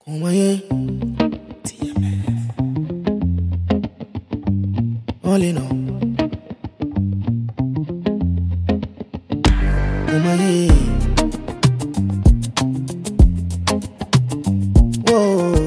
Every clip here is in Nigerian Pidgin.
Kumaye. All in all. Kumaye. Whoa.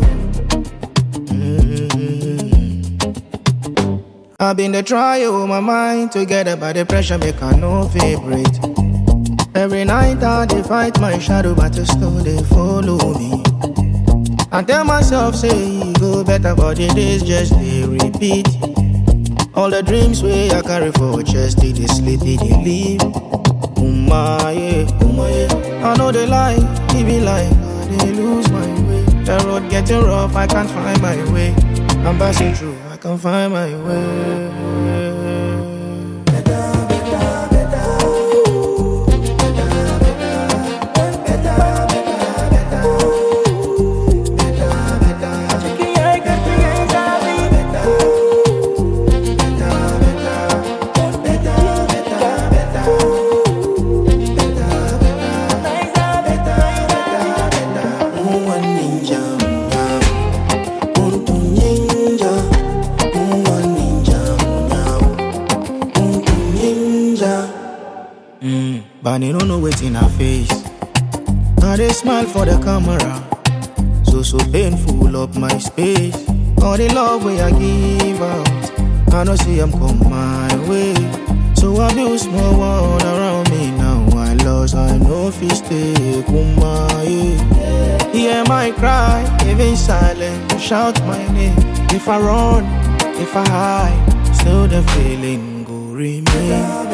Mm. I've been the trial my mind together by the pressure make I no favorite. Every night I dey fight my shadow, but you still they follow me. I tell myself say e go better, but the days just they repeat. All the dreams way I carry for chest, they dey sleep, they dey leave. Umaye, umaye. I know they lie, he be like, I dey lose my way. The road getting rough, I can't find my way. I'm passing through, I can't find my way. Uwa ninja, untu ninja, uwa ninja, untu ninja. Mm, but you don't know what's in her face. I dey smile for the camera, so so painful up my space. All the love way I give out, I know see I'm come my way. So I build small world around me now. I lost, I know if stay kumaye. Hear my cry, even silent, shout my name. If I run, if I hide, still the feeling go remain.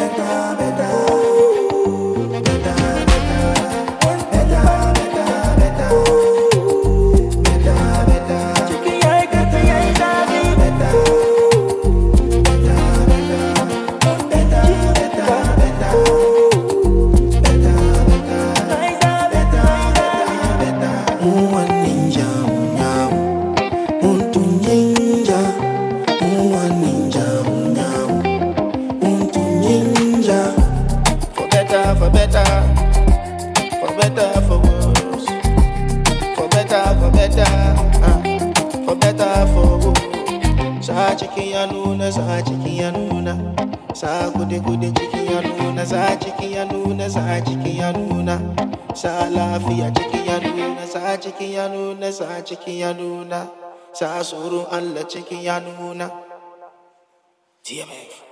Uwa ninja, unyao. Untu ninja, uwa ninja, unyao. Untu ninja. For better, for better, for better, for worse. For better, for better, ah, for better, for worse. Sa cikin ya nuna, sa cikin ya nuna. Sa gude gude cikin ya nuna, sa cikin ya nuna, sa cikin ya nuna. Sa lafiya cikin ya nuna, sa cikin ya nuna, sa cikin ya nuna. Sa tsoron Allah cikin ya nuna. TMF.